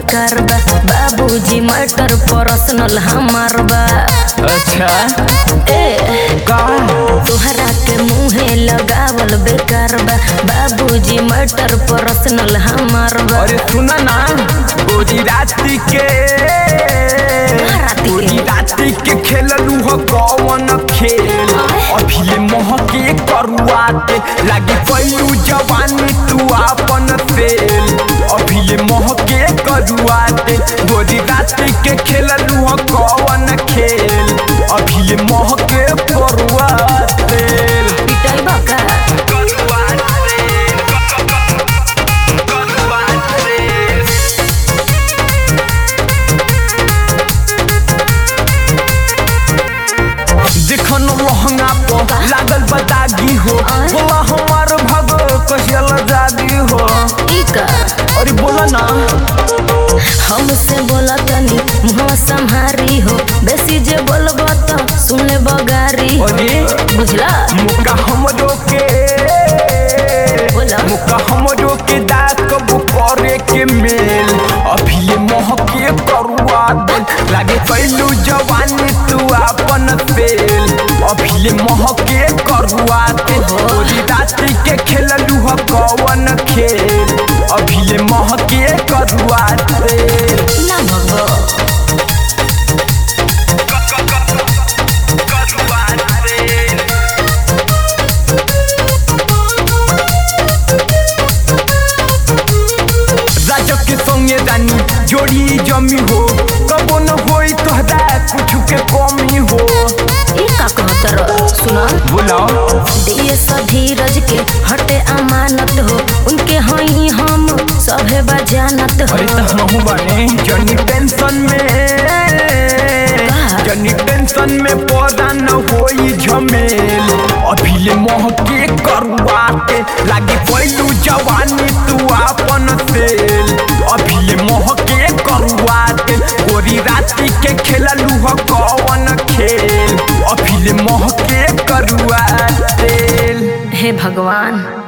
बेकार बा बाबूजी मटर पर्सनल हमार बा अच्छा ए का तोहरा के मुहे लगावल बेकार बा बाबूजी मटर पर्सनल हमार बा अरे सुना ना गोरी राती के राती के? गोरी राती के खेललू हो कौन खेल अभी ये महके करुआते लागे पैलू जवानी तू आपन फेल अभी ये महके करुआते गोरी राती के खेललू हो कौन खेल अभी ये महके करुआते पिटाई बा का देखन लहंगा पर लागल बतागी हो आय? बोला हमार भग कहियल जागी हो ई का अरे बोला ना हमसे बोला तनी मुहवा संहारी हो बेसी जे बोलबो तो सुन ले बगारी हो अरे बुझला मुका हमरो के बोला मुका हमरो के दाकब करे के मेल अभी ये महके करुआ दे लागे कैलू जवानी तू आपन फेल अभी ये महके करुआ दे गोरी राती के खेललू ह कौन खेल अभी ये महके करुआ दे ना भगो राजक के संगे रानी जोड़ी जमी हो कबो न होई तोहरा कुछ के कमी हो ई का कहतर सुना बोलाओ दिए धीरज के हटे अमानत हो उनके हई हम सभे बजानत हो अरे तो हम बने जनी टेंशन में जनी टेंशन में पौधा न होई झमेल अभी ले मोह के करुआ के लागे पैलू जवानी तू आपन तेल अभी ले मोह के करुआ के गोरी राती के खेललू ह कौन खेल अभी ले मोह के करुआ तेल हे भगवान